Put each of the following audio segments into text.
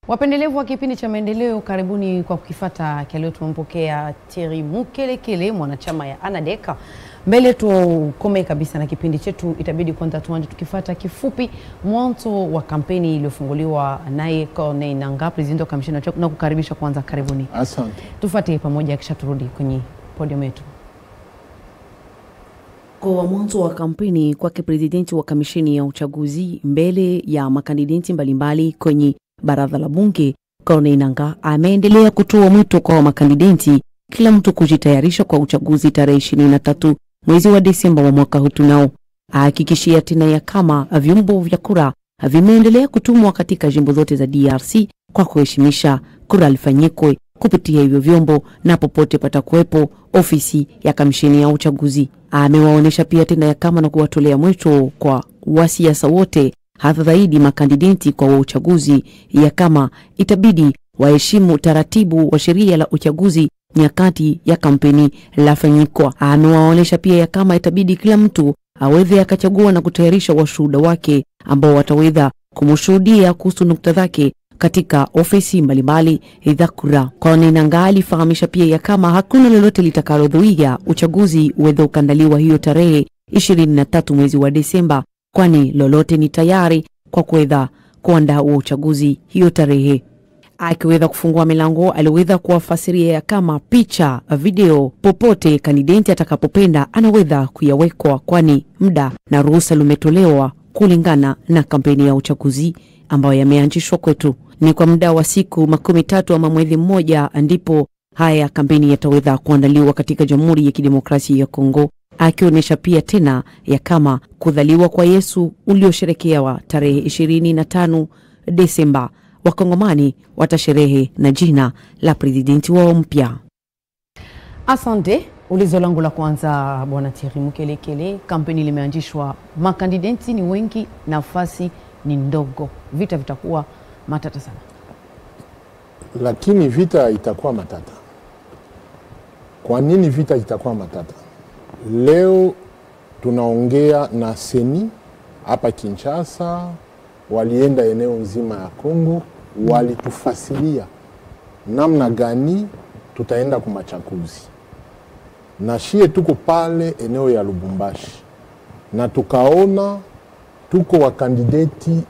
Wapendelevu wa kipindi cha Maendeleo, karibuni kwa kukifata kileo. Tumempokea Thierry Mukelekele, mwanachama ya ANADEC. Mbele tukome kabisa na kipindi chetu, itabidi kwanza tuanje tukifata kifupi mwanzo wa kampeni iliyofunguliwa naye Corneille Nangaa, president wa kamisheni ya uchaguzi, na kukaribisha kwanza. Karibuni, Asante. tufate pamoja, kisha turudi kwenye podium yetu. Kwa mwanzo wa kampeni kwake presidenti wa kamisheni ya uchaguzi mbele ya makandideti mbalimbali kwenye baraza la bunge, Corneille Nangaa ameendelea kutoa mwito kwa makandideti kila mtu kujitayarisha kwa uchaguzi tarehe 23 mwezi wa Desemba wa mwaka huu tunao, ahakikishia tena ya kama vyombo vya kura vimeendelea kutumwa katika jimbo zote za DRC kwa kuheshimisha kura lifanyikwe kupitia hivyo vyombo na popote patakuwepo ofisi ya kamisheni ya uchaguzi. Amewaonyesha pia tena ya kama na kuwatolea mwito kwa wasiasa wote hasa zaidi makandideti kwa wa uchaguzi ya kama itabidi waheshimu taratibu wa sheria la uchaguzi nyakati ya kampeni lafanyikwa. Amewaonyesha pia ya kama itabidi kila mtu aweze akachagua na kutayarisha washuhuda wake ambao wataweza kumshuhudia kuhusu nukta zake katika ofisi mbalimbali za kura. Corneille Nangaa alifahamisha pia ya kama hakuna lolote litakalodhuia uchaguzi uweze ukandaliwa hiyo tarehe 23 mwezi wa Desemba, kwani lolote ni tayari kwa kuweza kuandaa huo uchaguzi hiyo tarehe. Akiweza kufungua milango, aliweza kuwafasiria ya kama picha, video, popote kandideti atakapopenda anaweza kuyawekwa, kwani muda na ruhusa lumetolewa kulingana na kampeni ya uchaguzi ambayo yameanzishwa kwetu. Ni kwa muda wa siku makumi tatu ama mwezi mmoja ndipo haya kampeni yataweza kuandaliwa katika Jamhuri ya Kidemokrasia ya Kongo, akionyesha pia tena ya kama kudhaliwa kwa Yesu uliosherekewa tarehe 25 Desemba, Wakongomani watasherehe na jina la presidenti wao mpya. Asante. Ulizo langu la kwanza, bwana Thierry Mukelekele, kampeni limeanzishwa, makandideti ni wengi, nafasi ni ndogo, vita vitakuwa matata sana. Lakini vita itakuwa matata. Kwa nini vita itakuwa matata? Leo tunaongea na seni hapa Kinshasa, walienda eneo nzima ya Kongo, walitufasilia namna gani tutaenda kwa machaguzi, na shie tuko pale eneo ya Lubumbashi na tukaona tuko wakandideti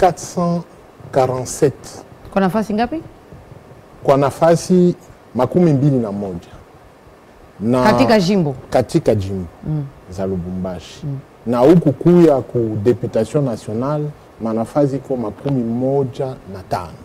447 Kwa nafasi ngapi? kwa nafasi makumi mbili na moja na Katika jimbo katika jimbo za Lubumbashi na huku kuya ku deputation nationale manafasi iko makumi moja na tano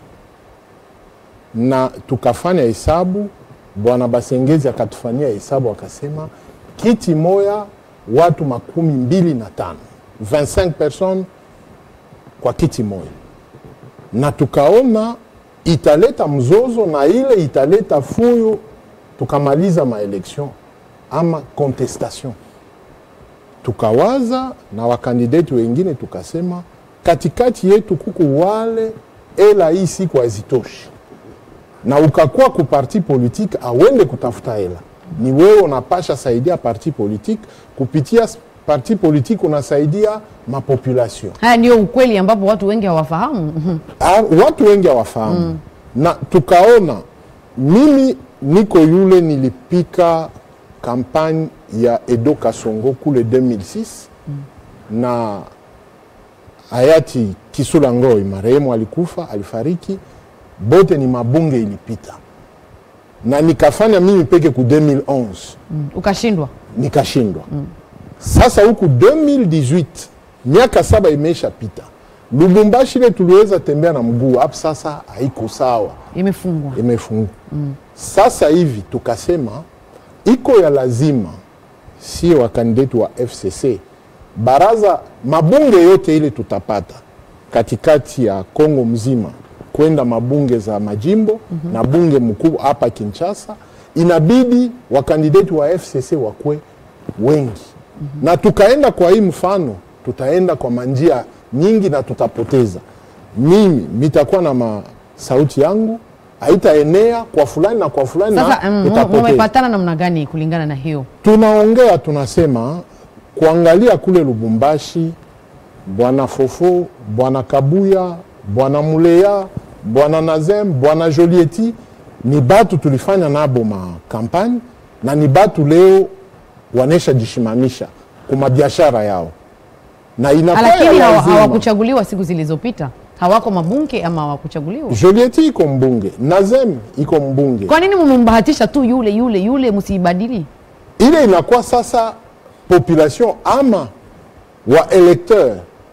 na tukafanya hesabu. Bwana Basengezi akatufanyia hesabu akasema kiti moya watu makumi mbili na tano 25 personnes kwa kiti moya, na tukaona italeta mzozo na ile italeta fuyo, tukamaliza maelection ama contestation. Tukawaza na wakandideti wengine tukasema, katikati yetu kuku wale ela hii siku hazitoshi, na ukakuwa ku parti politique awende kutafuta hela, ni wewe unapasha saidia parti politique kupitia parti politique unasaidia mapopulation haya ndio ukweli ambapo watu wengi hawafahamu. Ah, watu wengi hawafahamu na tukaona, mimi niko yule nilipika kampagne ya Edo Kasongo kule 2006 na hayati Kisula Ngoi marehemu alikufa, alifariki, bote ni mabunge ilipita, na nikafanya mimi peke ku 2011 Ukashindwa. nikashindwa. Sasa huku 2018 miaka saba imeisha pita, Lubumbashi ile tuliweza tembea na mguu hapo, sasa haiko sawa, Imefungwa. imefungwa. Sasa hivi tukasema iko ya lazima, sio wakandidati wa FCC baraza mabunge yote ile tutapata katikati ya Kongo mzima kwenda mabunge za majimbo na bunge mkuu hapa Kinshasa, inabidi wakandidati wa FCC wakwe wengi na tukaenda kwa hii mfano, tutaenda kwa manjia nyingi na tutapoteza. Mimi nitakuwa na ma sauti yangu haitaenea kwa fulani na kwa fulani Sasa na mm, tutapoteza mumepatana namna gani kulingana na hiyo? tunaongea tunasema kuangalia kule Lubumbashi, bwana Fofo, bwana Kabuya, bwana Muleya bwana Nazem, bwana Jolieti ni batu tulifanya nabo makampani na ni batu leo wanesha jishimamisha kuma biashara yao na inakuwa ya lakini hawa- lazima. hawakuchaguliwa siku zilizopita hawako mabunge ama hawakuchaguliwa Jolieti iko mbunge, Nazem iko mbunge. kwa nini mumembahatisha tu yule yule yule msiibadili ile inakuwa sasa population ama wa electeur.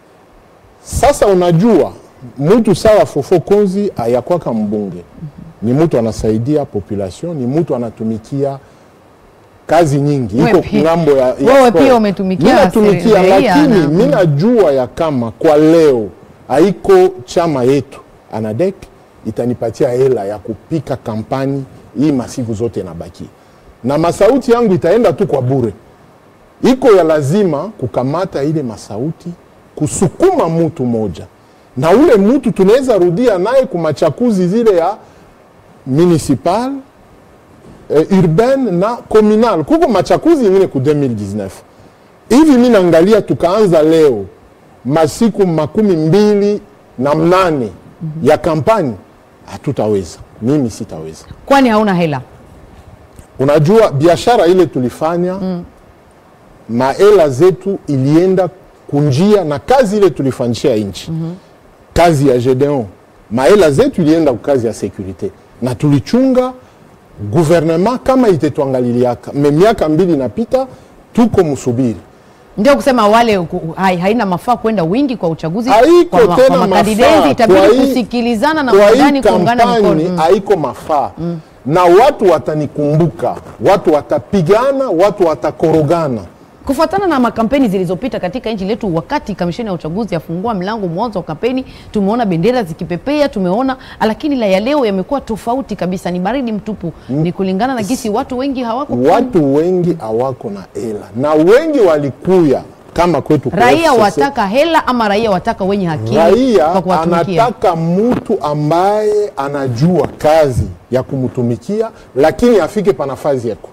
Sasa unajua mtu sawa Fofo Konzi ayakwaka mbunge, ni mtu anasaidia population, ni mtu anatumikia kazi nyingi, Wewe iko pia- ngambo ya, ya wewe sport. pia umetumikia Mimi natumikia, seri- raia lakini na- mi najua ya kama kwa leo haiko chama yetu anadek itanipatia hela ya kupika kampani hii masiku zote nabakia na masauti yangu itaenda tu kwa bure iko ya lazima kukamata ile masauti kusukuma mtu moja na ule mtu tunaweza rudia naye kumachakuzi zile ya municipal eh, urbaine na communal kuko machakuzi ingine ku 2019 hivi mi naangalia tukaanza leo masiku makumi mbili na mnane ya kampani hatutaweza mimi sitaweza kwani hauna hela unajua biashara ile tulifanya mm. mahela zetu ilienda kunjia na kazi ile tulifanyishia nchi mm-hmm. kazi ya Gedeon mahela zetu ilienda kazi ya sekurite na tulichunga gouvernement kama itetuangaliliaka me miaka mbili inapita tuko msubiri ndio kusema wale ku- hai, haina mafaa kwenda wingi kwa uchaguzi haiko kwa, ma- tena kwa makandidati mafaa. itabidi Kwa hii- kusikilizana na kwa hii mundani kuungana kampani mkono Mm. haiko mafaa na watu watanikumbuka watu watapigana watu watakorogana Kufuatana na makampeni zilizopita katika nchi letu, wakati kamisheni ya uchaguzi yafungua mlango mwanzo wa kampeni, tumeona bendera zikipepea, tumeona lakini la ya leo yamekuwa tofauti kabisa, ni baridi mtupu. Ni kulingana na gisi watu wengi hawako watu wengi hawako na hela na wengi walikuya kama kwetu kwa raia FCC. wataka hela ama raia wataka wenye akili raia kwa kuwatumikia. anataka mtu ambaye anajua kazi ya kumtumikia lakini afike pa nafasi yako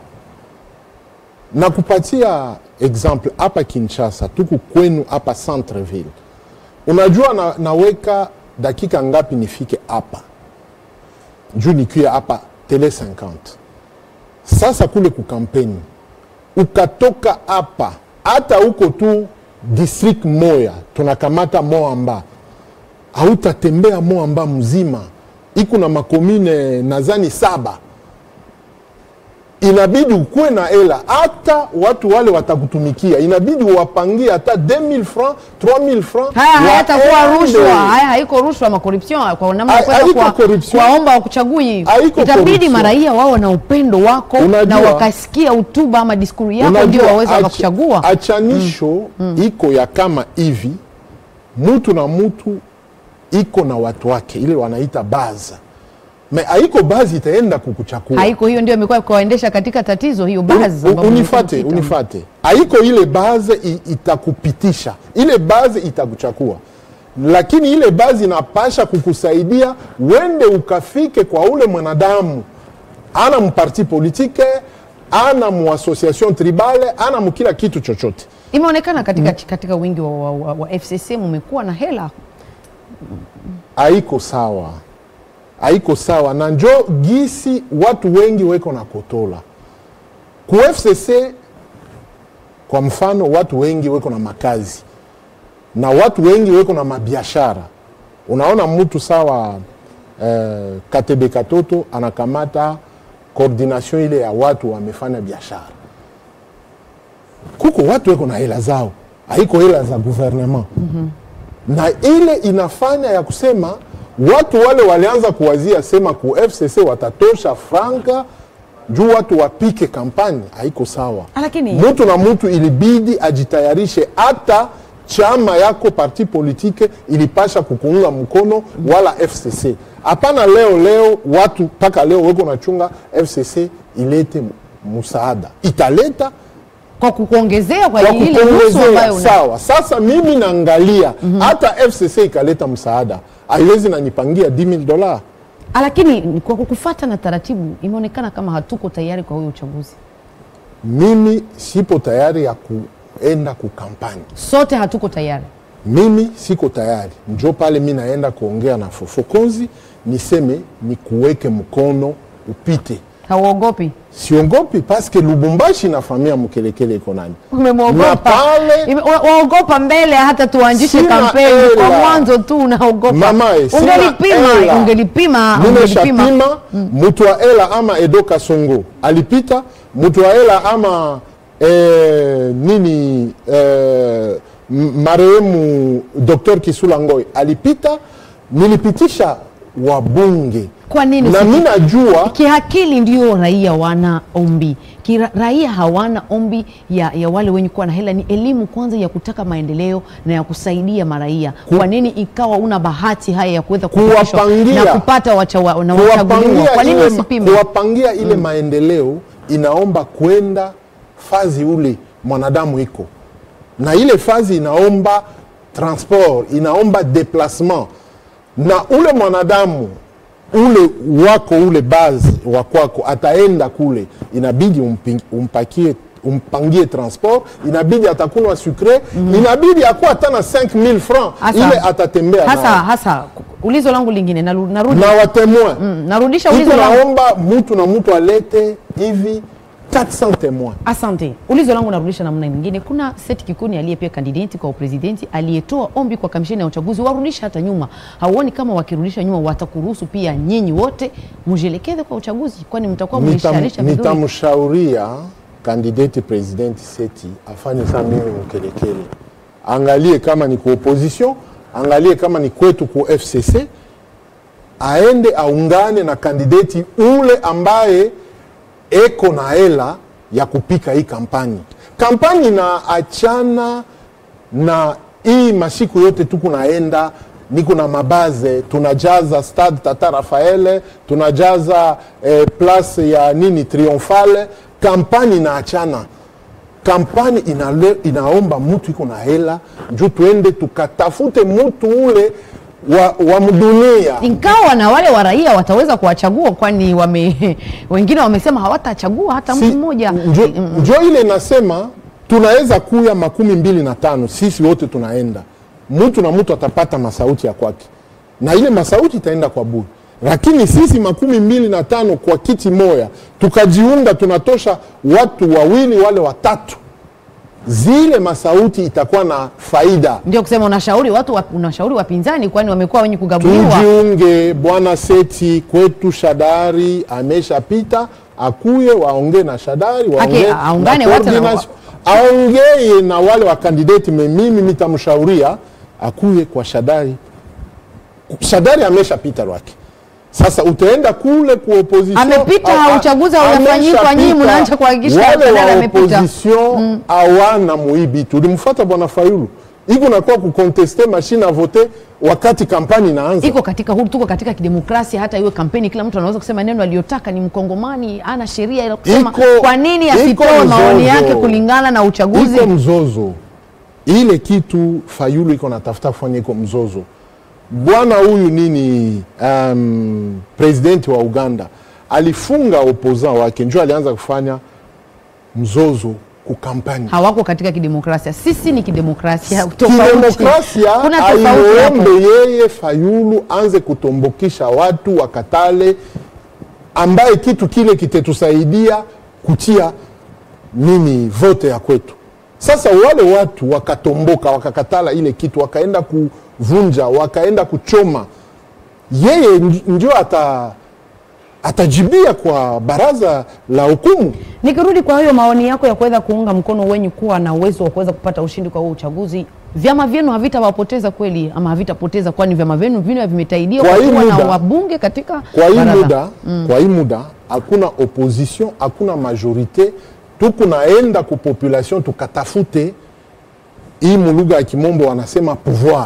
na kupatia example hapa kinshasa tuku kwenu hapa centreville unajua na, naweka dakika ngapi nifike hapa juu nikiwa hapa tele 50 sasa kule kukampeni ukatoka hapa hata huko tu district moya tunakamata moamba hautatembea moamba mzima iko na makomine nazani saba inabidi ukuwe na hela hata watu wale watakutumikia inabidi uwapangie hata 2000 francs 3000 francs Haya hayatakuwa waende. rushwa, haya haiko rushwa ama corruption kwa namna ya Ha- kwenda haiko kuwa- corruption. kuwaomba wakuchagui. Haiko Itabidi corruption. maraia wao na upendo wako Unajua- na wakasikia hotuba ama diskuru yako Unajua, ndio waweza ach- wakakuchagua. achanisho iko ya kama hivi mtu na mtu iko na watu wake ile wanaita baza me haiko bazi itaenda kukuchakua Haiko hiyo ndio imekuwa kuwaendesha katika tatizo hiyo baadhi. U- ambapo unifate imekuwa unifate haiko ile baze i- itakupitisha ile baze itakuchakua lakini ile bazi inapasha kukusaidia wende ukafike kwa ule mwanadamu ana mparti politike ana muassociation tribale ana mukila kitu chochote imeonekana katika, katika wingi wa, wa, wa, wa FCC mumekuwa na hela haiko sawa haiko sawa na njo gisi watu wengi weko na kotola ku FCC kwa mfano watu wengi weko na makazi na watu wengi weko na mabiashara unaona mtu sawa eh, katebe katoto anakamata coordination ile ya watu wamefanya biashara kuko watu weko na hela zao haiko hela za gouvernement na ile inafanya ya kusema watu wale walianza kuwazia sema ku FCC watatosha franka juu watu wapike kampani, haiko sawa. Lakini- mtu na mtu ilibidi ajitayarishe, hata chama yako parti politike ilipasha kukuunga mkono wala FCC. Hapana leo leo watu mpaka leo weko nachunga FCC ilete msaada, italeta kwa kukuongezea kwa, kwa ile nusu kukuongezea ambayo una sawa. Sasa mimi naangalia hata FCC ikaleta msaada, haiwezi nanipangia 10000 dola. Ah, lakini kwa kukufata na taratibu imeonekana kama hatuko tayari kwa huyo uchaguzi. Mimi sipo tayari ya kuenda kukampani, Sote hatuko tayari. mimi siko tayari. Njo pale mi naenda kuongea na Fofokonzi niseme ni kuweke mkono upite hauogopi siongopi paske lubumbashi na famia mkelekele iko nani na umemwogopa pale Ime- wa- waogopa mbele hata tuanzishe Sina kampeni kwa hela. mwanzo tu unaogopa Mamae, sina ungelipima hela. ungelipima ungelipima nimeshapima mtu wa ela ama edo kasongo alipita mtu wa ela ama eh, nini eh, m- marehemu dr kisula ngoi alipita nilipitisha wabunge Kwa nini na usi- mi najua kiakili ndio raia wana ombi Kira, raia hawana ombi ya, ya wale wenye kuwa na hela ni elimu kwanza ya kutaka maendeleo na ya kusaidia maraia kwa nini ikawa una bahati haya ya kuweza kupitishwa Kuwapangia. na kupata wacha, wa- na wachaguliwa kuwapangia kwa nini ile, usipime kuwapangia ile maendeleo inaomba kwenda fazi ule mwanadamu iko na ile fazi inaomba transport inaomba deplacement na ule mwanadamu ule wako ule base wa kwako ataenda kule inabidi umpi- umpakie umpangie transport inabidi atakunwa sucre inabidi akuwa hata na 5000 francs Hasa- ile atatembea hasa nayo. hasa ulizo langu lingine naru- narudi na watemoin Mm, narudisha Iko ulizo langu naomba mtu na mtu alete hivi 400 témoins Asante. Ulizo langu narudisha namna nyingine. Kuna Seth Kikuni aliye pia kandidati kwa upresidenti aliyetoa ombi kwa kamisheni ya uchaguzi warudisha hata nyuma. Hauoni kama wakirudisha nyuma watakuruhusu pia nyinyi wote mjielekeze kwa uchaguzi, kwani mtakuwa Nitam- mlisharisha vizuri? nitamshauria kandidati presidenti Seti afanye saa mimi mkelekele, angalie kama ni ku opposition, angalie kama ni kwetu ku FCC, aende aungane na kandidati ule ambaye eko na hela ya kupika hii kampani. Kampani na achana na hii masiku yote tuku naenda niko na mabaze tunajaza stade tata rafaele tunajaza eh, place ya nini triomphale kampani inaachana kampani inale, inaomba mtu iko na hela juu tuende tukatafute mtu ule wa, wa mdunia Ingawa na wale wa raia wataweza kuwachagua, kwani wame wengine wamesema hawatachagua hata mtu Si- mmoja. njo, Mm, njo ile inasema tunaweza kuya makumi mbili na tano sisi wote tunaenda mtu na mtu atapata masauti ya kwake na ile masauti itaenda kwa bure lakini sisi makumi mbili na tano kwa kiti moya tukajiunga tunatosha watu wawili wale watatu zile masauti itakuwa na faida Ndio kusema unashauri watu wa, unashauri wapinzani, kwani wamekuwa wenye kugabuliwa. tujiunge bwana seti kwetu shadari ameshapita akuye waongee na shadari waongee Aki- aungane na wote na coordination. aongee na wale wakandidati me mimi mitamshauria akuye kwa shadari shadari ameshapita lwake sasa utaenda kule ku opposition Amepita, a- a- uchaguzi haujafanyika, nyinyi ameshapita. mnaanza kuhakikisha wale Shadari wa amepita. opposition hawana muibi tulimfuata bwana fayulu iko nakuwa kukonteste mashine a vote wakati kampani inaanza iko katika huru, tuko katika kidemokrasia. Hata iwe kampeni, kila mtu anaweza kusema neno aliyotaka. Ni mkongomani, ana sheria ya kusema Iko- kwa nini iko asitoe maoni mzozo. yake kulingana na uchaguzi. iko mzozo ile kitu fayulu iko natafuta kufanya iko mzozo bwana huyu nini um, presidenti wa uganda alifunga opposant wake njo alianza kufanya mzozo kukampani Hawako katika kidemokrasia, sisi ni kidemokrasia tofauti. kidemokrasia Kuna tofauti hapo. aiombe yeye fayulu anze kutombokisha watu wakatale ambaye kitu kile kitetusaidia kutia nini vote ya kwetu sasa wale watu wakatomboka wakakatala ile kitu wakaenda kuvunja wakaenda kuchoma yeye nj- ndio ata atajibia kwa baraza la hukumu Nikirudi kwa hiyo maoni yako ya kuweza kuunga mkono wenye kuwa na uwezo wa kuweza kupata ushindi kwa huo uchaguzi, vyama vyenu havitawapoteza kweli ama havitapoteza, kwani vyama vyenu vine vimetaidia Kwa kwa hii kuwa na muda- wabunge katika kwa hii baraza. muda kwa hii muda hakuna opposition hakuna majorite tukunaenda ku population tukatafute hii mulugha ya kimombo wanasema pouvoir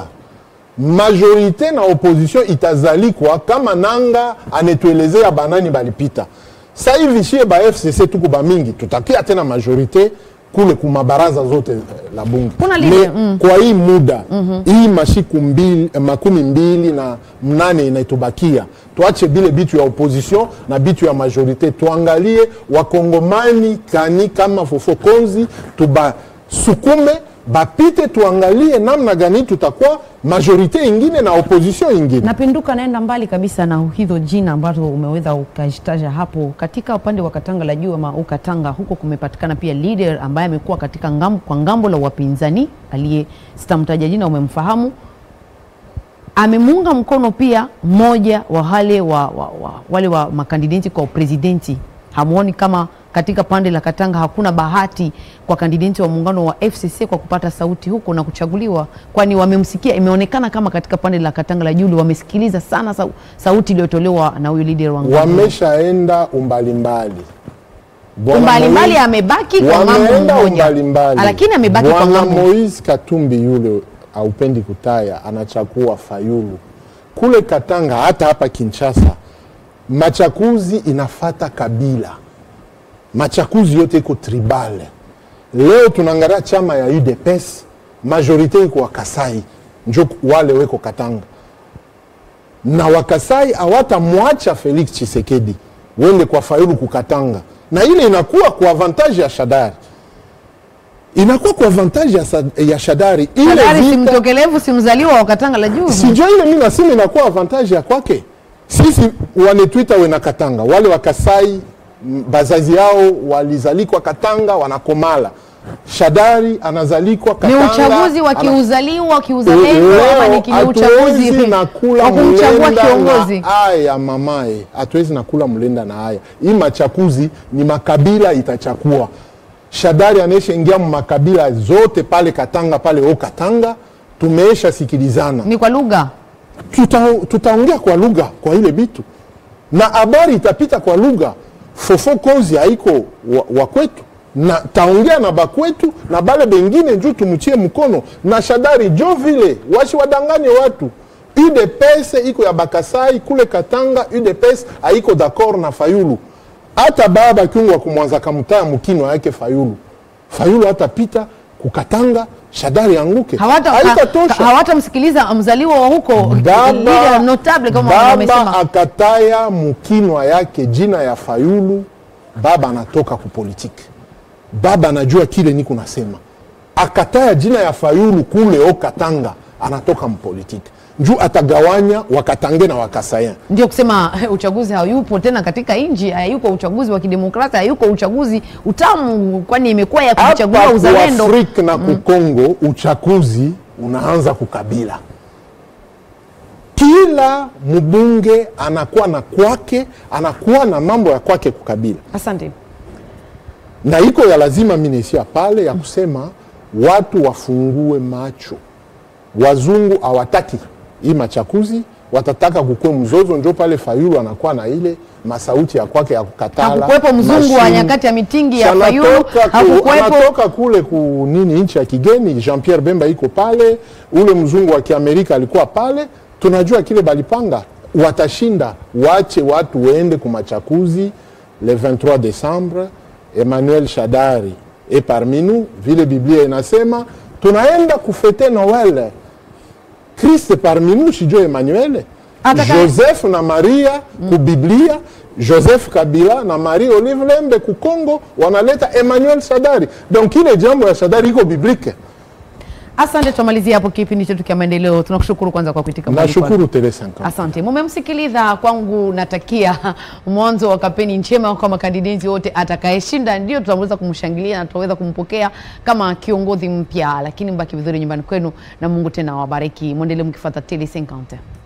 majorite na opposition itazalikwa kama nanga anetuelezea banani balipita sa hivi shie ba fcc tuku bamingi tutakia tena majorite kule kumabaraza zote eh, la bunge Kuna lile, Me, kwa hii muda hii mashiku mbili, eh, makumi mbili na mnane inaitubakia tuache bile bitu ya opposition na bitu ya majorite tuangalie wakongomani kani kama fofo konzi tubasukume bapite tuangalie namna gani tutakuwa majorite ingine na opposition ingine napinduka naenda mbali kabisa na hizo jina ambazo umeweza ukazitaja hapo katika upande wa katanga la juu ama ukatanga huko kumepatikana pia leader ambaye amekuwa katika ngambo, kwa ngambo la wapinzani aliye sitamtaja jina umemfahamu amemuunga mkono pia mmoja wa wale wa, wa, wa, wale wa makandideti kwa upresidenti hamuoni kama katika pande la Katanga hakuna bahati kwa kandideti wa muungano wa FCC kwa kupata sauti huko na kuchaguliwa, kwani wamemsikia. Imeonekana kama katika pande la Katanga la Julu wamesikiliza sana sau, sauti iliyotolewa na huyu leader wa ngano. wameshaenda umbalimbali Bwana Umbalimbali Moise- amebaki kwa mambo wameenda moja, umbalimbali. lakini amebaki kwa Bwana mambo Moise Katumbi yule aupendi kutaya, anachakua Fayulu kule Katanga, hata hapa Kinshasa machakuzi inafata kabila, machakuzi yote iko tribal. Leo tunaangalia chama ya UDPS majorite iko Wakasai, njo wale weko Katanga na Wakasai hawatamwacha Felix Tshisekedi wende kwa Fayulu kukatanga, na ile inakuwa kwa avantage ya Shadari, inakuwa kwa avantage ya, sa- ya Shadari. Ile Shadari si vita- mtokelevu, si mzaliwa wa Katanga la Juu. sijua ile mi nasema inakuwa avantage ya kwake. Sisi wanetwita wena Katanga, wale wa Kasai m- bazazi yao walizalikwa Katanga, wanakomala. Shadari anazalikwa Ni Katanga, uchaguzi wa ana- kiuzaliwa kiuzalendo ama ni kile uchaguzi hatuwezi na kula wa kumchagua mlenda kiongozi? na aya mamae, hatuwezi na kula mlenda na aya. Hii machakuzi ni makabila itachakua. Shadari anaisha ingia mu makabila zote pale Katanga, pale o Katanga, tumeisha sikilizana Ni kwa lugha tuta, tutaongea kwa lugha kwa ile bitu na habari itapita kwa lugha fofo kozi haiko wa, wa kwetu na taongea na bakwetu na bale bengine juu tumchie mkono na shadari jo vile washi wadanganye watu UDPS iko ya Bakasai kule Katanga UDPS haiko d'accord na Fayulu hata baba kiungwa kumwanza kamutaya mukino yake Fayulu Fayulu hatapita kukatanga shadari anguke hawata haitatosha ha- hawatamsikiliza mzaliwa wa huko baba, leader notable kama baba wamesema. akataya mukinwa yake jina ya Fayulu, baba anatoka kupolitiki, baba anajua kile niko nasema, akataya jina ya Fayulu kule o Katanga, anatoka mpolitiki njuu atagawanya wakatange na wakasayan Ndio kusema uchaguzi hayupo tena katika nchi, hayuko uchaguzi wa kidemokrasia, hayuko uchaguzi utamu, kwani imekuwa ya kuchagua hapa uzalendo. kuafrika na kukongo uchaguzi unaanza kukabila kila mbunge anakuwa na kwake anakuwa na mambo ya kwake kukabila Asante. na iko ya lazima minesia pale ya kusema watu wafungue macho wazungu hawataki hii machakuzi watataka kukue mzozo njo pale fayulu anakuwa na ile masauti ya kwake ya kukatala Hakukuwepo mzungu wa mashine. nyakati ya mitingi ya Si Fayulu, anatoka ku- hakukuwepo anatoka kule ku nini nchi ya kigeni Jean Pierre Bemba iko pale, ule mzungu wa Kiamerika alikuwa pale. Tunajua kile balipanga watashinda, wache watu waende kumachakuzi le 23 Desembre. Emmanuel Shadari e parmi nous, vile Biblia inasema tunaenda kufete Noel. Kristo parmi nous, sijo Emmanuel Ataka- Joseph na Maria ku Biblia, Joseph Kabila na Marie Olive Lembe ku Congo wanaleta Emmanuel Shadari. Donc ile jambo ya Shadari iko biblike. Asante, tumalizia hapo kipindi chetu cha maendeleo. Tunakushukuru kwanza kwa kuitika mwaliko. Nashukuru Tele 50. Asante, mumemsikiliza. Kwangu natakia mwanzo wa kampeni njema kwa makandideti wote. Atakayeshinda ndio tutaweza kumshangilia na tutaweza kumpokea kama kiongozi mpya, lakini mbaki vizuri nyumbani kwenu na Mungu tena awabariki. Mwendelee mkifuata Tele 50.